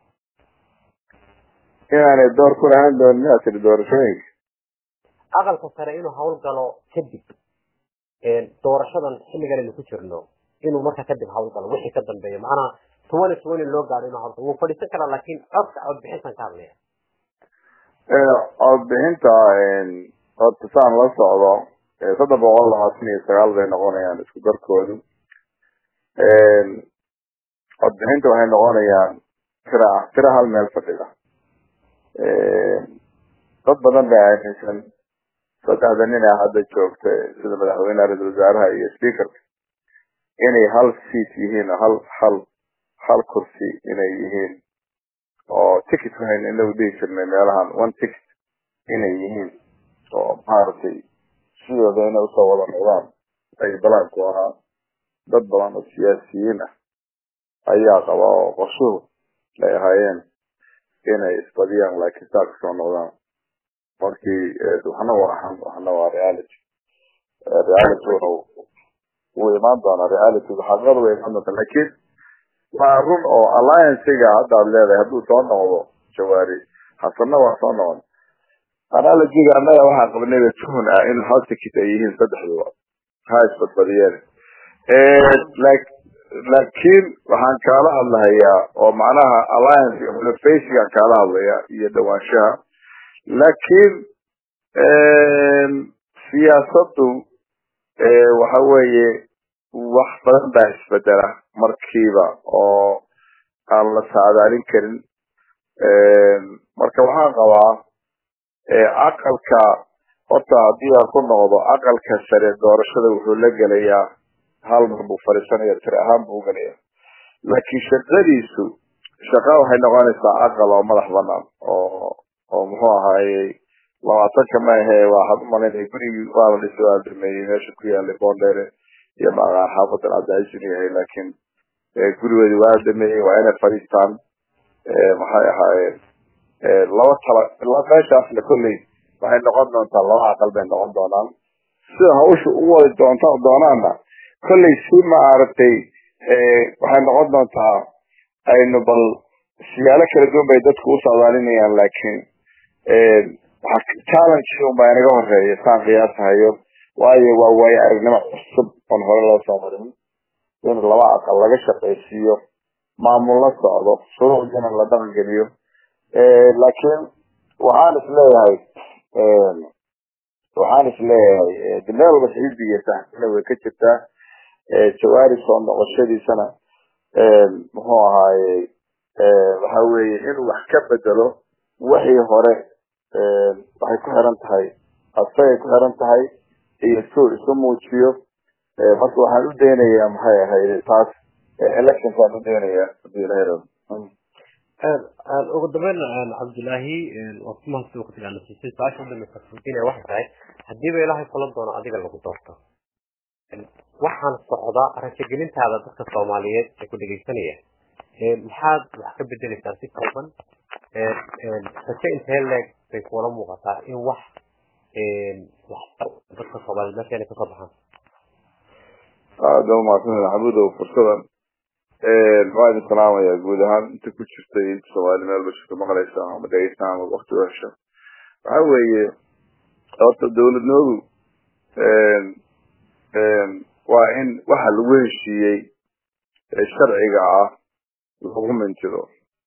inaanay door ku lahaan doonin miyaa tiri doorashooyinka aqalka sare inuu hawl galo kadib doorashadan xilligan aynu ku jirno inuu marka kadib hawl galo wixii ka dambeeya macnaha twenty twenty loo gaaro inuu hawl galo wuu fadhiisan karaa laakiin codka codbixintan ka hadlaya codbixinta horta saan la socdo saddex boqol labaatan iyo sagaal bay noqonayaan isku darkoodu codbixinta waxay noqonayaan tira tira hal meel fadhida dad badan baa aaminsan saddexda nin ee hadda joogta sida madaxweyneha ra-isul wasaaraha iyo speakerka inay hal seat yihiin hal hal hal kursi inay yihiin oo ticket wahayn inagu dhihi jirnay meelahan one ticket inay yihiin oo maaragtay sidooda inay usoo wada noqdaan ay balaanku ahaa dad badan oo siyaasiyiin ah ayaa qaba oo qorshuhu ay ahaayeen inay isbadiyaan laakiin saa kasoo noqdaan markii waxna waa xan waxna waa reality reality wuu imaan doonaa reality xaqiiqada way imaan doontaa laakiin waa run oo alliancega hadda ad leedahay hadduu soo noqdo jawaari hasanna waa soo noqon analogiga annaga waxaa qabnayba tuhun ah in hal ticket ay yihiin saddexduba ha isbadbadiyeen laakiin waxaan kaala hadlahayaa oo macnaha alliance mulfacigaan kaala hadlaya iyo dhawaanshaha laakiin siyaasaddu waxa weeye wax badan baa isbedela markiiba oo aan la saadaalin karin marka waxaan qabaa aqalka horta haddii aan ku noqdo aqalka sare doorashada wuxuu la gelayaa hal mar buu fadhiisanaya tiri ahaan buu gelaya laakiin shaqadiisu shaqa waxay noqonaysaa aqal oo madax banaan oo oo muxuu ahaayey labaatanka maahe waxaad umalaynaya gurigii waa la dhisi waa dameeyey meesha ku yaalay bondere iyo maqaan xaafadan cabdicaiis inuu yahay laakiin gurigoodi waa dameeyey waa inay fadhiistaan maxay ahaayeen laba tala meeshaasna kolley waxay noqon doontaa laba aqal bay noqon doonaan sida hawsha u wadi doonta doonaana kolley si maaragtay waxay noqon doontaa aynu bal siyaalo kala duwan bay dadku u socdaalinayaan laakiin challenge un baa inaga horeeya saan qiyaasahayo waayo waa waayo aragnimo cusub oon hore loo soo marin in laba aqal laga shaqaysiiyo maamul la socdo shuruucdina la dhaqan geliyo laakiin waxaan isleeyahay waxaan isleeyahay de meel walba xisbiga saxsina way ka jirtaa jawaari soo noqoshadiisana muxuu ahaayey waxa weeye inuu wax ka bedelo wixii hore waxay ku xiran tahay asagay ku xiran tahay iyo suu isu muujiyo marka waxaan u daynayaa maxay ahayd taas electionkaan u daynayaa hadii ilahay rabo ugu dambeyn cabdullaahi waa ku mahadsan waqtiga la siisay su-aasha u dambaysa fuudinaya waxay tahay hadiiba ilaahay kulan doono adiga lagu doorto waxaan socdaa rajagelintaada dadka soomaaliyeed ee ku dhegeysanaya maxaad wax ka bedeleysaa si kooban raje intee leeg bay kuula muuqataa in wax dadka soomaaliyeed meesha inay kasoo baxaan aada umahadsantahay xamudow fursadan waa idin salaamaya guud ahaan inta ku jirta inta soomaali meel bashirka maqlaysa ama dhegeysa ama wakti u hesha waxa weeye horta dawladnoodu waa in waxa lagu heshiiyey sharciga ah lagu mintido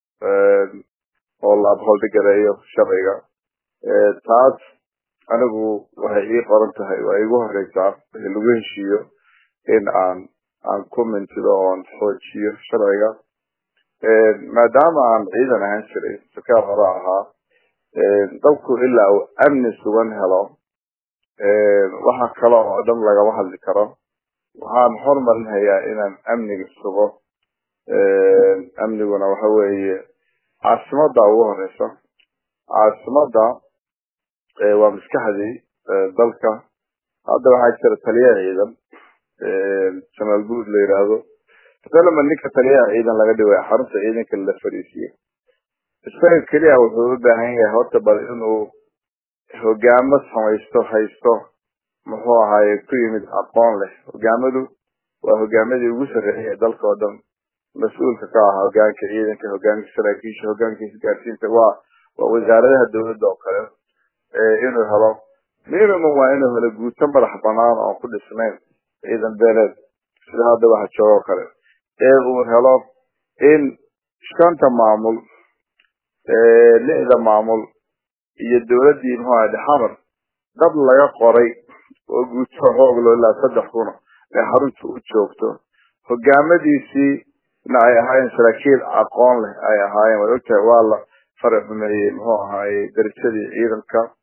oo la abholdigareeyo sharciga taas anigu waxay ii qoran tahay waa igu horeysaa wixii lagu heshiiyo in aan aan ku mintido oon xoojiyo sharciga maadaama aan ciidan ahaan jiray sakaar hore ahaa dadku ilaa uu amni sugan helo waxa kale oo dhan lagama hadli karo waxaan hormarinhayaa inaan amniga sugo amniguna waxa weeye caasimada ugu horeysa caasimada waa maskaxdii dalka hadda waxaa jira taliya ciidan jamaal guud la yidhaahdo salama ninka taliyaha ciidan laga dhigay xarunta ciidanka la fadhiisiyo isaga keliya wuxuu u baahan yahay horta bal inuu hogaamo samaysto haysto muxuu ahaaye ku yimid aqoon leh hogaamadu waa hogaamadii ugu sarreeyay dalka oo dhan mas-uulka ka ah hogaanka ciidanka hogaanka saraakiisha hogaanka isgaarsiinta waa waa wasaaradaha dawladda oo kale inuu helo minimum waa inuu helo guuto madax banaan oon ku dhisnayn ciidan beeleed sida hadda waxa jooga oo kale ee uu helo in shanta maamul lixda maamul iyo dawladdii muxuu ahay xamar dad laga qoray oo guuto xooglo ilaa saddex kuna ee xarunta u joogto hogaamadiisii na ay ahaayeen saraakiil aqoon leh ay ahaayeen way ogtahay waa la faraxumeeyey muxuu ahaaye darajadii ciidanka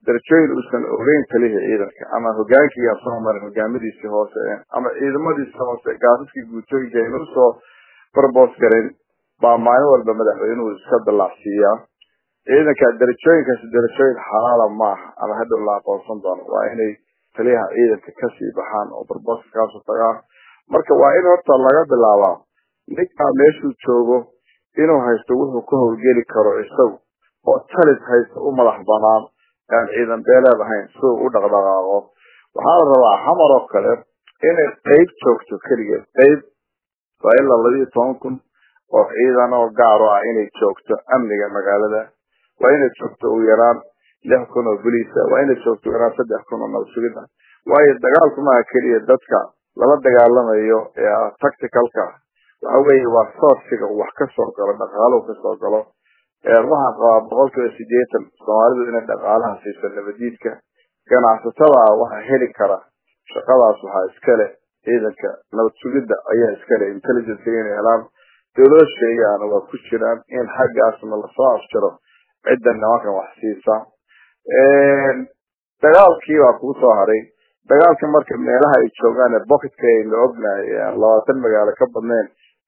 darajooyin uusan ogeyn talihi ciidanka ama hogaankiiaan soo marin hogaamadiisii hoose ama ciidamadiisi hoose gaasaskii guutooyinka ayna usoo barbos garin baa maalin walba madaxweynuhu iska dalaacsiiyaa ciidanka darajooyinkaasi darajooyin xalaala maaha ama hadhow la aqoonsan doono waa inay taliyaha ciidanka kasii baxaan oo barboska kaasoo tagaan marka waa in horta laga bilaabaa ninkaa meeshuu joogo inuu haysto wuxuu ka howlgeli karo isagu oo talis haysta u madax banaan aan ciidan beeleed ahayn si uu u dhaqdhaqaaqo waxaa la rabaa xamar oo kale inay qeyb joogto keligeed qeyb waa ilaa labiiyo toban kun oo ciidan oo gaaro ah inay joogto amniga magaalada waa inay joogto ugu yaraan lix kun oo boliisa waa inay joogto ugu yaraan saddex kun oo nabasugid ah waayo dagaalku maaha keliya dadka lala dagaalamayo ee ah tacticalka waxa weeye waa sourciga wax kasoo galo dhaqaaluhu kasoo galo waxaan qabaa boqol kiiba sideetan soomaalidu inay dhaqaalaha siiso nabadiidka ganacsatada waxaa heli kara shaqadaas waxaa iskale ciidanka nabad sugidda ayaa iskale intelligencega inay helaan dowlado sheegaana waa ku jiraan in xaggaasna lasoo afjaro cidda nimankan wax siisa dagaalkii baa kuu soo haray dagaalka marka meelaha ay joogaan ee bocketka aynu ognahay labaatan magaalo ka badnayn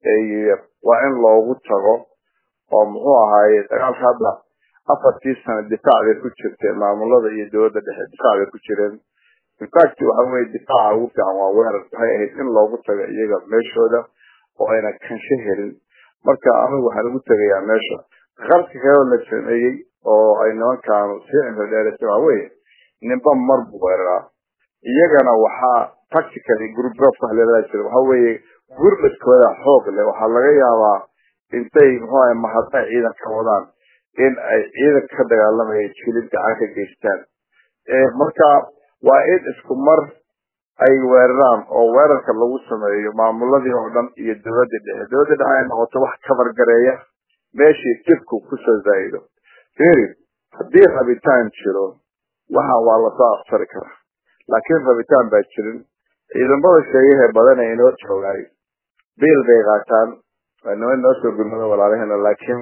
waa in loogu tago oo muxuu ahaaye dagaalka hadda afartii sano difaac bay ku jirteen maamulada iyo dowladda dhexe difaac bay ku jireen infact waxa weye difaaca ugu fiican waa weerar waxay ahayd in loogu tago iyaga meeshooda oo ayna kansho helin marka anigu waxaan ugu tegayaa meesha qarka kaleo la sameeyey oo ay nimankaanu sii cimro dheeraysa waxa weye ninba mar buu weeraraa iyagana waxaa tactically group group wax leelaa jira waxa weeye gurmadkooda xoog leh waxaa laga yaabaa intay muxuu ahay mahadna ciidan ka wadaan in ay ciidan ka dagaalamaya jilid gacan ka geystaan marka waa in isku mar ay weeraraan oo weerarka lagu sameeyo maamuladii oo dhan iyo dowladda dhexe dowladda dhexe ay noqoto wax kabargareeya meeshii dibku kusoo zaa'ido firi haddii rabitaan jiro waxa waa lasoo aftari karaa laakiin rabitaan baa jirin ciidamada sheegahee badan ee inoo joogaay biil bay qaataan waa niman noo soo gurmado walaalaheena laakiin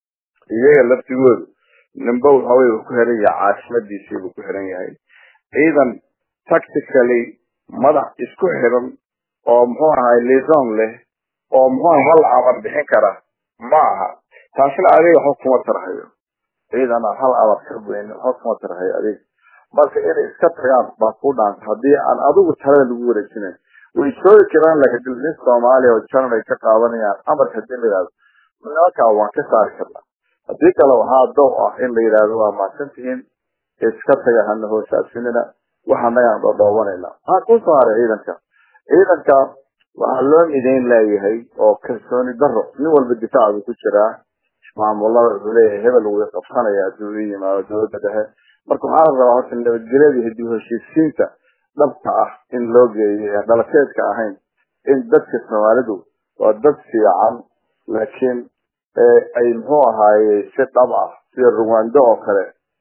iyaga laftigoodu nimba waxawey uu ku xiran yahay caasimadiisii buu ku xiran yahay ciidan tactically madax isku xiran oo muxuu ahay liaison leh oo muxuu ahay hal amar bixin kara ma aha taasina adiga waxba kuma tarhayo ciidan aan hal amar ka weyn waxba kuma tarhayo adiga marka inay iska tagaan baa ku dhaanta haddii aan adigu talada lagu wareejinayn way joogi karaan laakiin nin soomaaliya oo janan ay ka qaadanayaan amarka hadii la yidhahdo nimankaa waan ka saari karnaa haddii kale waxaa dow ah in la yidhahdo waa mahadsan tihiin iska taga hana hoosaasinina waxa nagaan dhodhoobanayna maxaa kusoo haray ciidanka ciidanka waxaa loo midayn leeyahay oo kalsooni daro nin walba difaac buu ku jiraa maamulada wuxuu leeyahay hebel wuu qabsanaya hadduu i yimaado dowladda dhexe marka waxaa la rabaa horta nabadgelyada iyo dib heshiisiinta dhabka ah in loo geeyo ee dhalateedka ahayn in dadka soomaalidu waa dad fiican laakiin ay muxuu ahaaye si dhab ah sida ruwando oo kale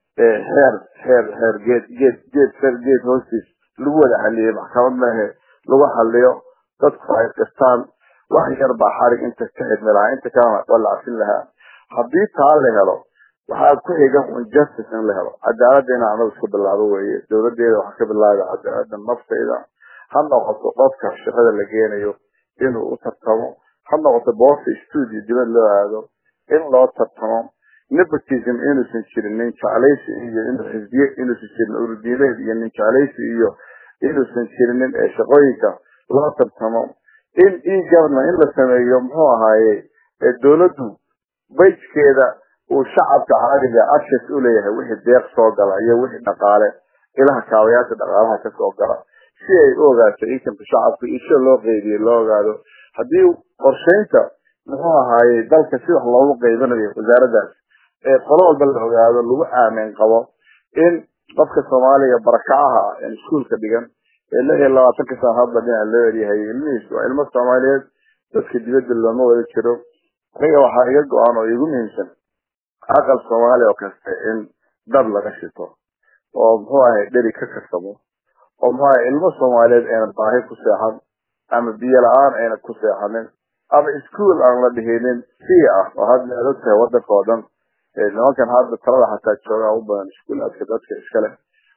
heer heer heer geed geed geed ser geed hoostiis lagu wada xaliyey maxkamad maahe lagu xaliyo dadku ay qistaan wax yar baa xarig inta ka xidmi lahaa inta kalena waa la cafin lahaa haddii taa la helo waxaa ku xiga un justice in la helo cadaaladda inaan anagu iska bilaabo weeye dowladeeda waxaa ka bilaaba cadaaladda naftayda ha noqoto qofka shaqada la geenayo inuu u tartamo ha noqoto boosta studio dibad loo aado in loo tartamo nepotism inuusan jirin nin jeclaysi iyo inuu xisbiye inuusan jirin urdiileed iyo nin jeclaysi iyo inuusan jirinin ee shaqooyinka loo tartamo in e government in la sameeyo muxuu ahaaye dowladdu bajkeeda uu shacabka caadiga access u leeyahay wixii deeq soo gala iyo wixii dhaqaale ilaha kaabayaasha dhaqaalaha kasoo gala si ay u ogaato inkamka shacabka iyo sida loo qeybiyo loo ogaado haddii qorshaynta muxuu ahaaye dalka si wax loogu qeybanayo wasaaraddaas ee qolo walba la ogaado lagu aamin qabo in qofka soomaaliga barakacaha ee iskuolka dhigan ee lix iyo labaatanka sana hadda dhinaca loo eryahay ilmihiis waa ilmo soomaaliyeed dadka dibadda looma wada jiro aniga waxaa iga go-an oo igu muhiimsan aqal soomaaliya oo kaste in dad laga shito oo muxuu ahay dheri ka karsamo oo muxuu ahay ilmo soomaaliyeed ayna baahi ku seexan ama biyo la-aan ayna ku seexanin ama ischool aan la dhihinin si ah oo hadda aad ogtahay wadanka oo dhan nimankan hadda talada xataa joogaa u badan iskuulaadka dadka iskale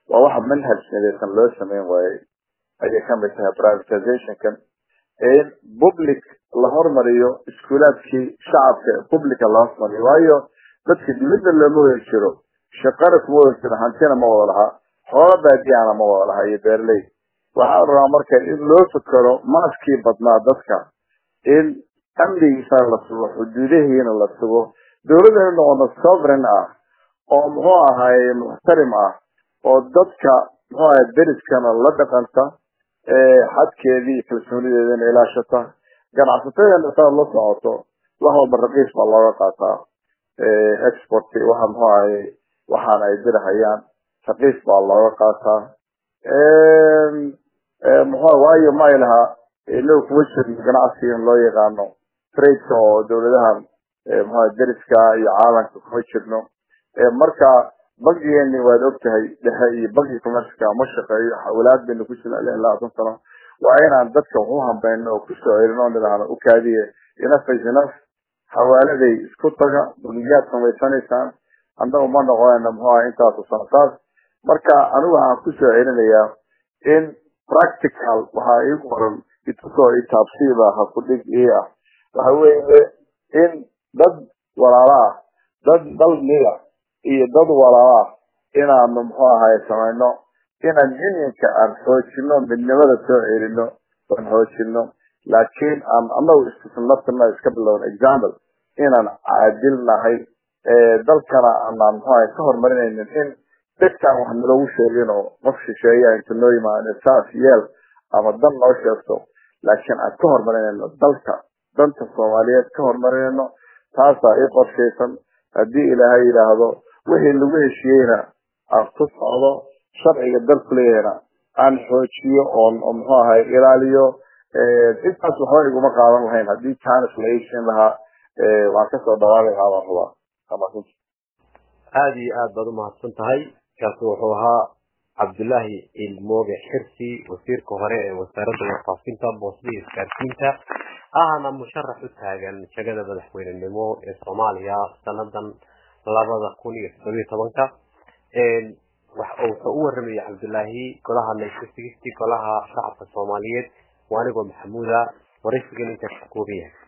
waa waxa manhaj midaysan loo sameyn waayey ayay kamid tahay privatizationkan in public la hormariyo iskuulaadkii shacabka publica la hormariyo waayo dadka dibadda looma wada jiro shaqana kuma wada jiro hantina ma wada lahaa xoola baadiyana ma wada lahaa iyo beerley waxaa la rabaa marka in loo fikero maaskii badnaa dadka in amnigiisa la sugo xuduudahiina la sugo dawladana noqono sovereign ah oo muxuu ahaye muxtarim ah oo dadka muxuu ahay deriskana la dhaqanta xadkeedii iyo kalsoonideedana ilaashata ganacsatadana saad la socoto wax walba raqiis baa looga qaataa export waxa muxuu ahay waxaana ay dirahayaan raqiis baa looga qaataa muxuu waayo ma ay lahaa inagu kuma jirno ganacsigan loo yaqaano tradeka oo dawladahan muxua deriska iyo caalamka kuma jirno marka bankigeeni waad ogtahay dhexe iyo banki commerceka ma shaqeeyo xawlaad baynu ku jirna lix labaatan sano waa inaan dadka waxu hambayno oo kusoo celino o nidhaahno ukaadiye enough is enough xawaaladay isku taga bangiyaad samaysanaysaan annagu ma noqonayno muxuu aha intaasu sano saas marka anigu waxaan kusoo celinayaa in practical waxaa ii qoran itusoo itaabsiiba ha ku dhig ii ah waxa weeye in dad walaalo ah dad dal mida iyo dad walaalo ah inaanu muxuu ahaye samayno inaan unionka aan xoojino midnimada soo celino aan xoojino laakiin aan anagu istisnaftina iska bilowna example inaan caadil nahay dalkana aanaan muxuu ahay ka horumarinaynin in dadkaan wax nalagu sheegin oo qof shisheeya inta noo yimaado saas yeel ama dan noo sheegto laakiin aan ka horumarinayno dalka danta soomaaliyeed ka horumarinayno taasaa ii qorshaysan haddii ilaahay yidhaahdo wixii lagu heshiiyeyna aan ku socdo sharciga dalku leeyahayna aan xoojiyo oon muxuu ahay ilaaliyo intaas waxba iguma qaadan lahayn haddii janis la iishin lahaa waan kasoo dhawaaqi qaadan rabaa aada iyo aad baad umahadsan tahay kaasi wuxuu ahaa cabdullaahi ilmooge xirsi wasiirka hore ee wasaaradda warfaafinta boosada iyo isgaarsiinta ahna musharax u taagan jagada madaxweynenimo ee soomaaliya sanadan labada kun iyo toddobiyo tobanka wuxuu u waramayay cabdullaahi golaha naysisigisi golaha shacabka soomaaliyeed waa anigoo maxamuuda waraysigan intaas ka kooban yahay